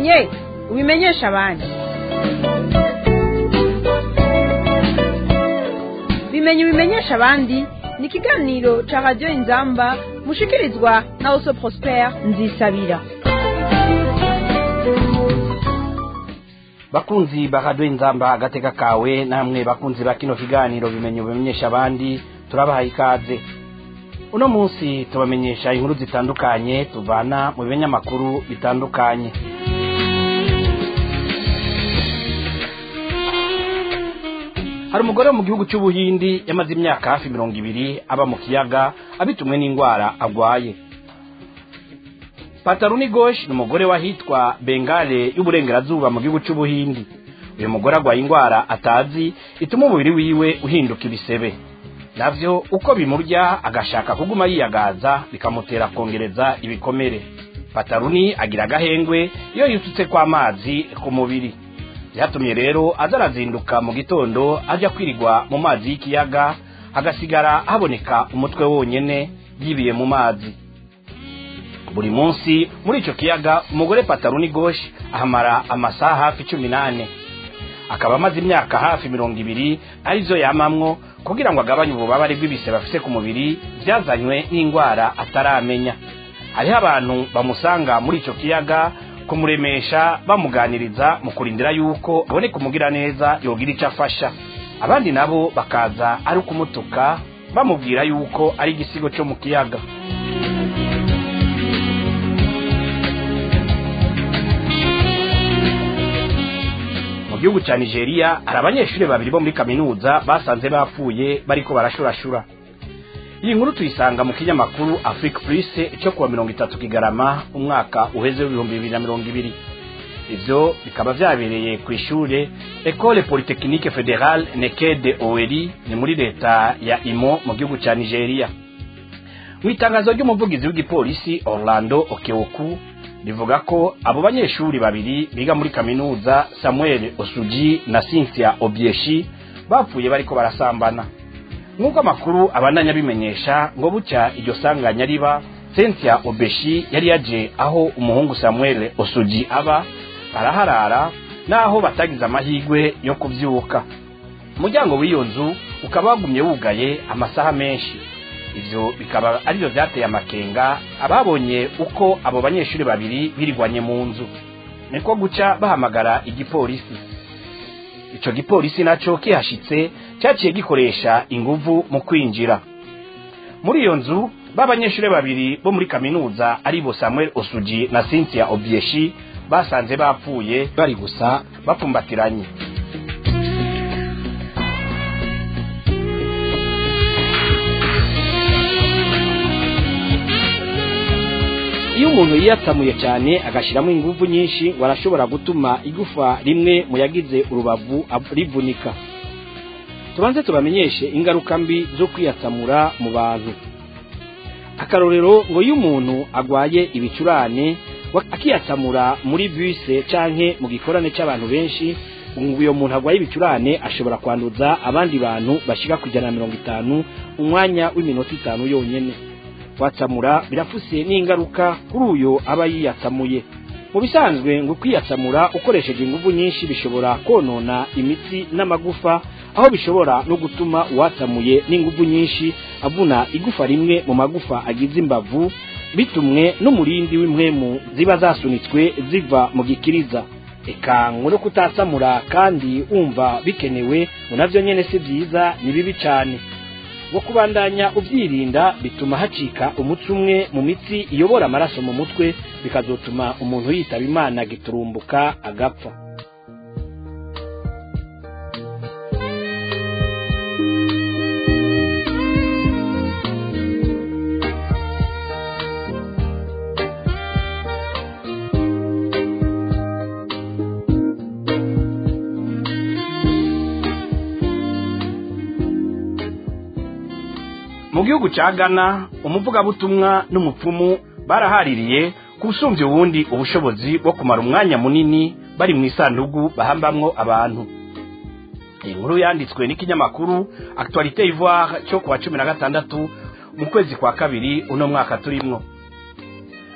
ubimenye ubimenyesha abandi bimenye ubimenyesha abandi ni ikiganiro ca radiyo inzamba mushikirizwa na oso prosper nzisabira bakunzi bahadwe inzamba agateka kawe namwe bakunzi ba kino kiganiro bimenye ubimenyesha abandi turabahaye ikaze uno munsi tubamenyesha inkuru zitandukanye tuvana mu binyamakuru bitandukanye hari umugore wo mu gihugu cy'ubuhindi yamaze imyaka hafi mirongo ibiri aba mu kiyaga abitumwe n'indwara agwaye pataruni gosh ni umugore wahitwa bengale y'uburengerazuba mu gihugu cy'ubuhindi uyu mugore agwaye indwara atazi ituma umubiri wiwe uhinduka ibisebe navyo uko bimurya agashaka kuguma yiyagaza bikamutera kongereza ibikomere pataruni agira agahengwe iyo yisutse kw'amazi ku mubiri byatumye rero aza arazinduka mu gitondo ajya kwirigwa mu mazi y'ikiyaga hagasigara haboneka umutwe wonyene yibiye mu mazi buri munsi muri icyo kiyaga umugore pataruni goshi ahamara amasaha hafi cumi n'ane akaba amaze imyaka hafi mirongo ibiri arizo yamamwo kugira ngo agabanye ububabare bw'ibise bafise ku mubiri byazanywe n'indwara ataramenya hariho abantu bamusanga muri icyo kiyaga kumuremesha bamuganiriza mu kurindira yuko aboneka umugira neza yogira icyo afasha abandi nabo bakaza ari ukumutuka bamubwira yuko ari igisigo cyo mu kiyaga mu gihugu cya nigeria hari abanyeshuri babiri bo muri kaminuza basanze bapfuye bariko barashurashura iyi nkuru tuyisanga mu kinyamakuru afrique plus cyo kuwa mirongo itatu kigarama umwaka uheze w'ibihumbi bibiri na mirongo ibiri ivyo bikaba vyabereye ku ishure ecole polytechnique fédérale nekede oweri ni muri leta ya imo mu gihugu ca nigeria mu itangazo ry'umuvugizi w'igipolisi orlando okeoku rivuga ko abo banyeshuri babiri biga muri kaminuza samuel osuji na cynthia obieshi bapfuye bariko barasambana nk'uko amakuru abandanya bimenyesha ngo bucya iryo sanganya riba cynthia obeshi yari yaje aho umuhungu samuel osuji aba araharara naho batagize amahirwe yo kubyuka umuryango w'iyo nzu ukaba wagumye wugaye amasaha menshi ivyo bikaba arivyo vyateye amakenga ababonye uko abo banyeshuri babiri birigwanye mu nzu niko guca bahamagara igipolisi ico gipolisi naco kihashitse cyaciye gikoresha inguvu mu kwinjira muri iyo nzu b'abanyeshuri babiri bo muri kaminuza aribo samuel osuji na cynthia obieshi basanze bapfuye bari gusa bapfumbatiranye iyo umuntu yiyatsamuye cyane agashyiramo ingufu nyinshi ngo arashobora gutuma igufa rimwe mu yagize urubavu rivunika tubanze tubamenyeshe ingaruka mbi zo kwiyatsamura mu bantu akarorero ngo iyo umuntu agwaye ibicurane akiyatsamura muri buse canke mu gikorane c'abantu benshi uyo muntu agwaye ibicurane ashobora kwanduza abandi bantu bashika ku ijana na mirongo itanu umwanya w'iminota itanu yonyene kwatsamura birafuse n'ingaruka kuri uyo aba yiyatsamuye mu bisanzwe ngo kwiyatsamura ukoresheje ingufu nyinshi bishobora konona imitsi n'amagufa aho bishobora no gutuma uwatsamuye n'ingufu nyinshi avuna igufa rimwe mu magufa agize imbavu bitumwe n'umurindi w'impwemu ziba zasunitswe ziva mu gikiriza eka ngo no kutatsamura kandi wumva bikenewe ngo navyo nyene si vyiza ni bibi cane ngo kubandanya ubyirinda bituma hacika umutsi umwe mu mitsi iyobora amaraso mu mutwe bikazotuma umuntu yitaba imana giturumbuka agapfa mu gihugu cya ghana umuvugabutumwa n'umupfumu barahaririye kusumbya ubundi ubushobozi bwo kumara umwanya munini bari mu isanduku bahambamwo abantu iyi nkuru yanditswe n'ikinyamakuru actualité ivoire cyo kuwa cumi na gatandatu mu kwezi kwa kabiri uno mwaka turimwo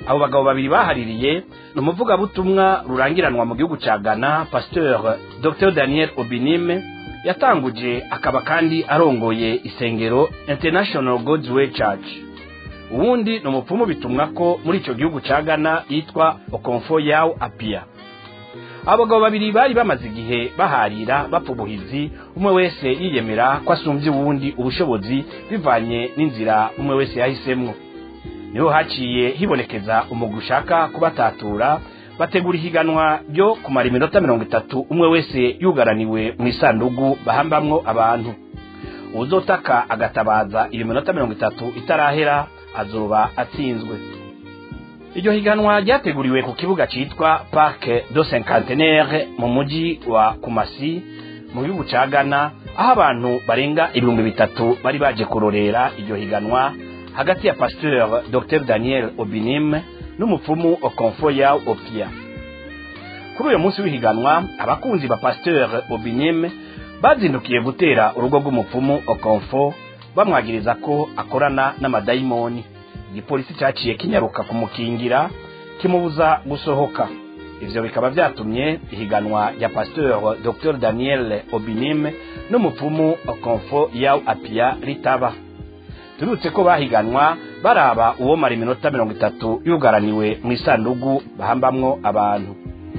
abo bagabo babiri bahaririye ni umuvugabutumwa rurangiranwa mu gihugu cya ghana pasteur dr daniel obinime yatanguje akaba kandi arongoye isengero international god's way church uwundi ni umupfumu bitumwa ko muri icyo gihugu cya ghana yitwa okonfo yawu apia abagabo babiri bari bamaze igihe baharira bapfa ubuhizi umwe wese yiyemera ko asumbye uwundi ubushobozi bivanye n'inzira umwe wese yahisemwo niho haciye hibonekeza umugwi ushaka kubatatura bategura ihiganwa ryo kumara iminota mirongo itatu umwe wese yugaraniwe mu isandugu bahambamwo abantu uzotaka agatabaza iyo minota mirongo itatu itarahera azoba atsinzwe iryo higanwa ryateguriwe ku kibuga cyitwa parke do cinquantenaire mu mujyi wa kumasi mu gihugu cya ghana aho abantu barenga ibihumbi bitatu bari baje kurorera iryo higanwa hagati ya pasteur dr daniel obinim n'umupfumu okonfo ya opia kuri uyu munsi w'ihiganwa abakunzi ba pasteur obinim bazindukiye gutera urugo rw'umupfumu okonfo bamwagiriza ko akorana n'amadayimoni igipolisi cyaciye kinyaruka kumukingira kimubuza gusohoka ivyo bikaba vyatumye ihiganwa rya pasteur dr daniel obinim n'umupfumu okonfo yaw apia ritaba turutse ko bahiganwa baraba uwo mara iminota mirongo itatu yugaraniwe mu isandugu bahambamwo abantu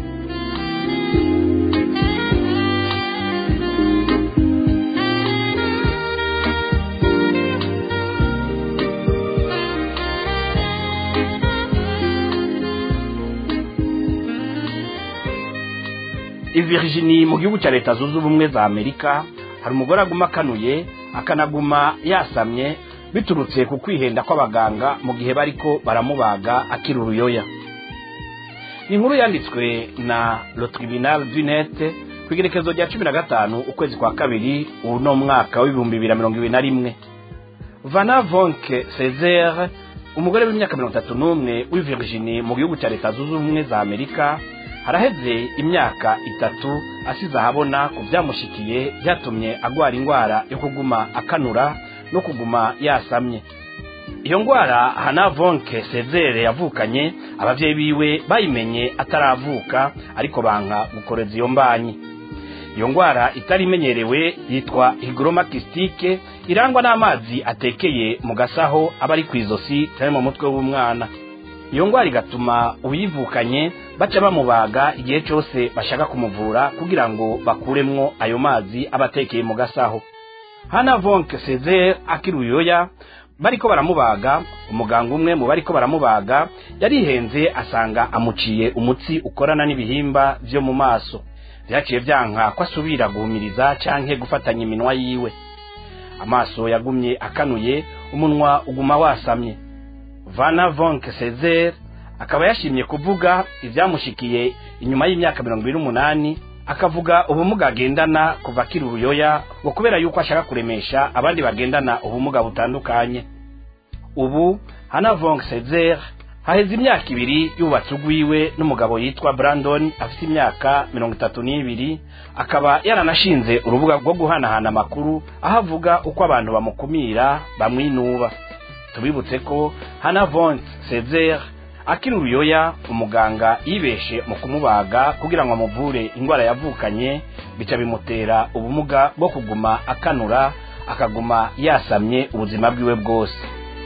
i Virginie mu gihugu cya leta zunze ubumwe za amerika hari umugore aguma akanuye akanaguma yasamye biturutse ku kwihenda kw'abaganga mu gihe bariko baramubaga akiri uruyoya ni inkuru yanditswe na le tribunal du net ku igerekezo rya cumi na gatanu ukwezi kwa kabiri uno mwaka w'ibihumbi bibiri na mirongo ibiri na rimwe vana vonke cesare umugore w'imyaka mirongo itatu n'umwe w'i Virginie mu gihugu cya leta zunze ubumwe za amerika haraheze imyaka itatu asize ahabona ku byamushikiye byatumye agwara indwara yo kuguma akanura no kuguma yasamye iyo ndwara hana vonke sezere yavukanye ababyeyi biwe bayimenye ataravuka ariko banka gukoreza iyo mbanyi iyo ndwara itari imenyerewe yitwa higromakisitike irangwa n'amazi atekeye mu gasaho aba ari ku izosi cyangwa mu mutwe w'umwana iyo ndwara igatuma uyivukanye baca bamubaga igihe cyose bashaka kumuvura kugira ngo bakuremwo ayo mazi aba atekeye mu gasaho hana vonke sezere akiri uyoya bariko baramubaga umuganga umwe mu bariko baramubaga yarihenze asanga amuciye umutsi ukorana n'ibihimba vyo mu maso vyaciye vyanka ko asubira guhumiriza canke gufatanya iminwa yiwe amaso yagumye akanuye umunwa uguma wasamye vana vonke sezere akaba yashimye kuvuga ivyamushikiye inyuma y'imyaka mirongo ibiri n'umunani akavuga ubumuga agendana kuva akiri uruyoya ngo kubera yuko ashaka kuremesha abandi bagendana ubumuga butandukanye ubu hana vonk sezer haheze imyaka ibiri yubatse ugwiwe n'umugabo yitwa brandon afite imyaka mirongo itatu n'ibiri akaba yaranashinze urubuga rwo guhanahana amakuru aho avuga uko abantu bamukumira bamwinuba tubibutse ko hana vonk sezer akiri uruyoya umuganga yibeshe mu kumubaga kugira ngo amuvure indwara yavukanye bica bimutera ubumuga bwo kuguma akanura akaguma yasamye ubuzima bwiwe bwose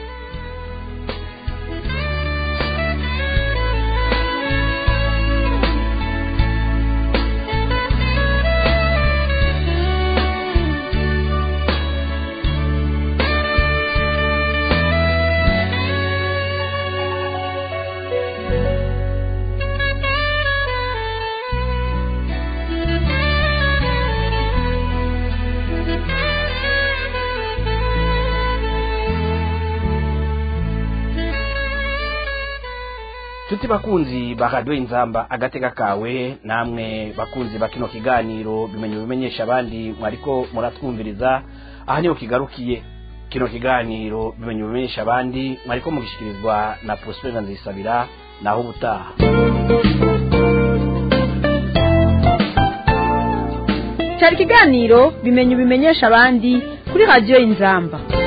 tuti bakunzi ba radiyo inzamba agatega kawe namwe bakunzi ba kino kiganiro bimenye bimenyesha abandi mwariko muratwumviriza aha niho kigarukiye kino kiganiro bimenye bimenyesha abandi mwariko mugishikirizwa na prospera nzisabira naho ubutaha cyari ikiganiro bimenye bimenyesha abandi kuri radiyo inzamba